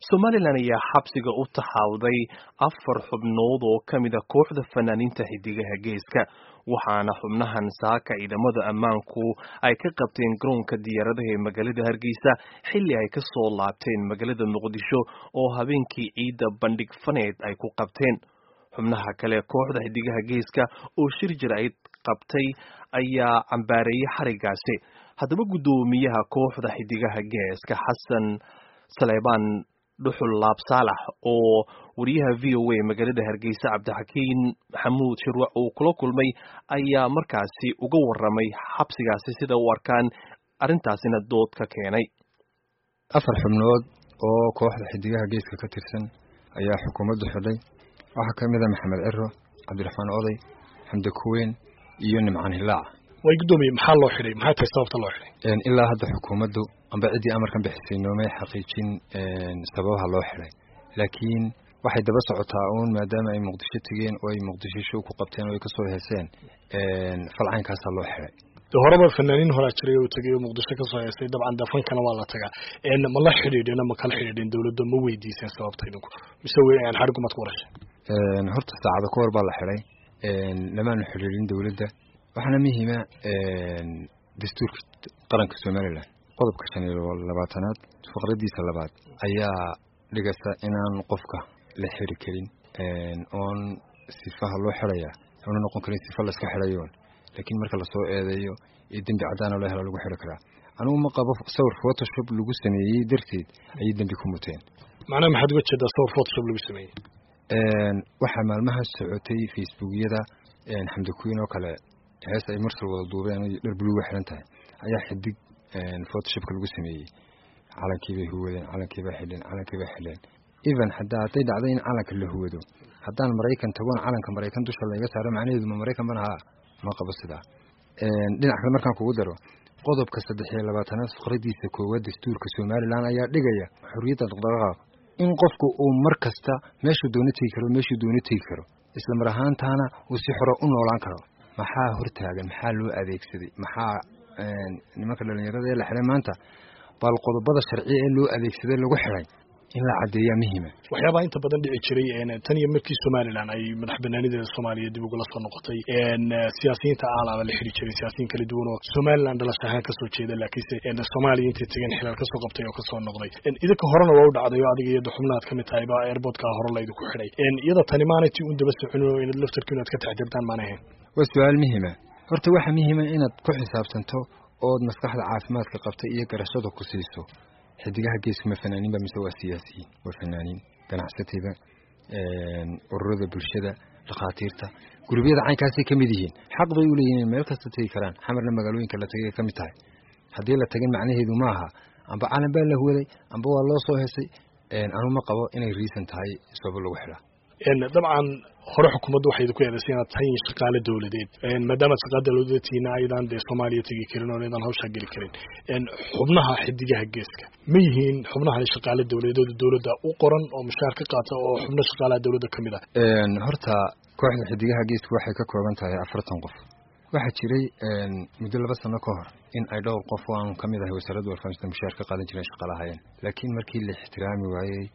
somalilan ayaa xabsiga u taxaawday afar xubnood oo ka mid a kooxda fanaaniinta xidigaha geeska waxaana xubnahan saaka ciidamada ammaanku ay ka qabteen garoonka diyaaradaha ee magaalada hargeysa xilli ay ka soo laabteen magaalada muqdisho oo habeenkii ciidda bandhig faneed ay ku qabteen xubnaha kale kooxda xidigaha geeska oo shir jirayd qabtay ayaa cambaareeyey xarigaasi haddaba guddoomiyaha kooxda xidigaha geeska xasan saleebaan dhuxul laab saalax oo wariyaha v o a magaalada hargeysa cabdixakiin maxamuud shirwac uu kula kulmay ayaa markaasi uga waramay xabsigaasi sida u arkaan arrintaasina dood ka keenay afar xubnood oo kooxda xidigaha geeska ka tirsan ayaa xukuumaddu xidhay waxaa ka mid a maxamed ciro cabdiraxmaan oday xamde kuweyn iyo nimcaan hilaac way guddoomiye maxaa loo xidhay maxay tahay sababta loo xidhay ilaa hadda xukuumaddu amba ciddii amarkan bixisay noomay xaqiijin sababaha loo xidhay laakiin waxay daba socotaa uun maadaama ay muqdisho tegeen oo ay muqdisho show ku qabteen oo ay kasoo heeseen falcaynkaasaa loo xidhay de horeba fanaaniin horaa jiray oo tegay oo muqdisho kasoo heestay dabcan dafankana waa la tagaa ma la xidhiidheen ma kala xidhiidheen dawladda ma weydiiseen sababta idinku mise xadhigumad ku warashay horta saacada ka hor baa la xidhay lamaanu xidhiidhin dawladda waxaana muhiima dastuurka qaranka somalilan qodobka shan iyo labaatanaad faqradiisa labaad ayaa dhigaysa inaan qofka la xiri karin oon sifaha loo xidhaya una noqon karin sifa laska xidhayoon laakiin marka lasoo eedeeyo iyo dembi caddaana loo helo lagu xidhi karaa anugu ma qabo sawir photoshop lagu sameeyey darteed ayay dembi ku muteen macnaha maxaad uga jeedaa sawir photoshop lagu sameeyey waxaa maalmaha socotay facebookyada xamdi kuwiin oo kale hees ay marsal wada duubeen dhar buluuga xiran tahay ayaa xidig photoshopka lagu sameeyey calankiibay huwadeen calankiibay xidheen calankiibay xidheen even hadaa hadday dhacday in calanka la huwado haddaan maraykan tagoon calanka maraykan dusha layga saaro macnaheedu ma maraykan ban haa ma qabo sidaa dhinac kale markaan kugu daro qodobka saddex iyo labaatanaad faqradiisa koowaad dastuurka somalilan ayaa dhigaya xorriyadda dhaqdhaqaaqa in qofku uu mar kasta meeshuu doono tegi karo meeshuu doono tegi karo isla mar ahaantaana uu si xoro u noolaan karo maxaa hortaagan maxaa loo adeegsaday maxaa nimanka dhalinyarada ee la xidhay maanta bal qodobada sharciya ee loo adeegsaday lagu xidhay in la caddeeyaa muhiima waxyaabaha inta badan dhici jiray tan iyo markii somalilan ay madax banaanideeda soomaaliya dib ugula soo noqotay siyaasiyiinta aalaaba la xidhi jiray siyaasiyiin kala duwan oo somalilan dhalash ahaan kasoo jeeda laakiinse soomaaliya intay tegeen xilaal kasoo qabtay oo kasoo noqday idinka horena waa u dhacday oo adiga iyo xubnaad kamid tahay ba airportka hore laydinku xidhay iyada tani maanay ti un daba soconin oo inaad laftarki inaad ka taxdirtaan maana ahayn waa su-aal muhiima horta waxaa muhiima inaad ku xisaabtanto ood maskaxda caafimaadka qabta iyo garashada ku siiso xidigaha geesku ma fanaaniinba mise waa siyaasiyiin waa fanaaniin ganacsatayda ururada bulshada dhakhaatiirta gurubyada caynkaasay ka mid yihiin xaq bay u leeyihin meel kasta tegi karaan xamarna magaalooyinka la tagay ka mid tahay haddii la tagin macnaheedu ma aha amba calan baa la huwaday amba waa loo soo hesay anu ma qabo inay riisan tahay sababo lagu xidhaa dabcan hore xukuumadda waxay idinku eedaysay inaad tahay shaqaale dawladeed maadaamaad shaqaale dawladeed tihiina aydan dee soomaaliya tegi karin oo aydan hawshaa geli karin xubnaha xidigaha geeska ma yihiin xubnaha shaqaale dawladeed dawladda u qoran oo mushaar ka qaata oo xubno shaqaalaha dawladda ka mid ah horta kooxda xidigaha geeska waxay ka kooban tahay afartan qof waxaa jiray muddo laba sano ka hor in ay dhowr qof oo aan ka mid ahay wasaaradda warfaafinta mushaar ka qaadan jireen shaqaalahayeen laakiin markii la ixtiraami waayey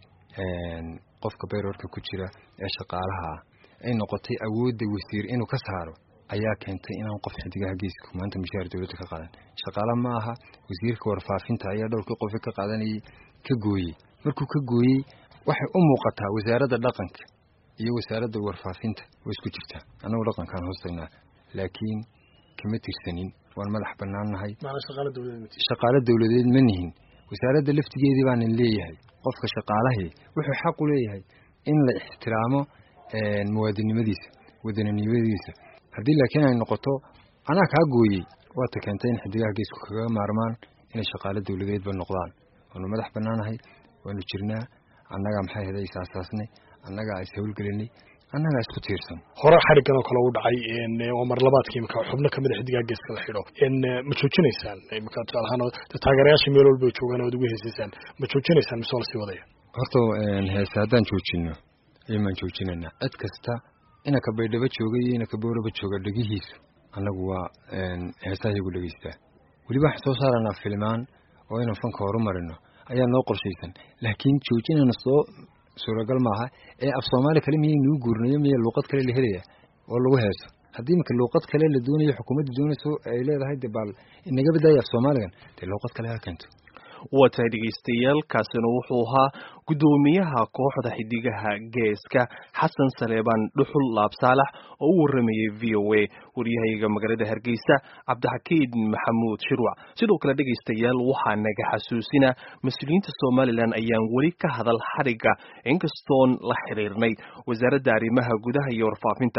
qofka bayroorka ku jira ee shaqaalaha ah ay noqotay awoodda wasiir inuu ka saaro ayaa keentay inaan qof xidigaha geeska maanta mushaar dawladda ka qaadan shaqaala ma aha wasiirka warfaafinta ayaa dhowrkii qofi ka qaadanayay ka gooyey markuu ka gooyey waxay u muuqataa wasaaradda dhaqanka iyo wasaaradda warfaafinta way isku jirtaa annagu dhaqankaan hoos tagnaa laakiin kama tirsanin waan madax banaannahay shaqaalo dawladeed ma nihin wasaaradda laftigeedii baanan leeyahay qofka shaqaalahii wuxuu xaq u leeyahay in la ixtiraamo muwaadinnimadiisa wadaninimadiisa haddii laakiin ay noqoto anaa kaa gooyey waata keentay in xidigaha geesku kaga maarmaan inay shaqaalo dawladeedba noqdaan waanu madax bannaanahay waanu jirnaa annagaa maxay haday isaasaasnay annagaa is hawlgelinay annagaa isku tiirsan hore xariggan oo kale u dhacay waa mar labaadkii imika xubno kamid a xidigaha geeska la xidho ma joojinaysaan imika tusaale ahaan taageerayaasha meel walba joogaan oad ugu heesaysaan ma joojinaysaan mise waa lasii wadaya horta heese haddaan joojino aymaan joojinaynaa cid kasta inanka baydhabo jooga iyo inanka booraba jooga dhegihiisu annagu waa heesaha iyagu dhegeystaa weliba waxaan soo saaranaa filmaan oo inaan fanka horumarino ayaa noo qorshaysan laakiin joojinana soo suuragal maaha ee af soomaali kale miyay nuu guurinayo miya luuqad kale la helaya oo lagu heeso haddii imika luuqad kale la doonayo xukuumadda doonayso ay leedahay de baal inaga badaaya af soomaaligan dee luuqad kale ha keento waa tahay dhegaystayaal kaasina wuxuu ahaa guddoomiyaha kooxda xidigaha geeska xasan saleebaan dhuxul laabsaalax oo u waramayay v o a waryahayaga magaalada hargeysa cabdixakiid maxamuud shirwac sidoo kale dhegaystayaal waxaa naga xasuusina mas-uuliyiinta somalilan ayaan weli ka hadal xadhigga inkastoon la xiriirnay wasaaradda arrimaha gudaha iyo warfaafinta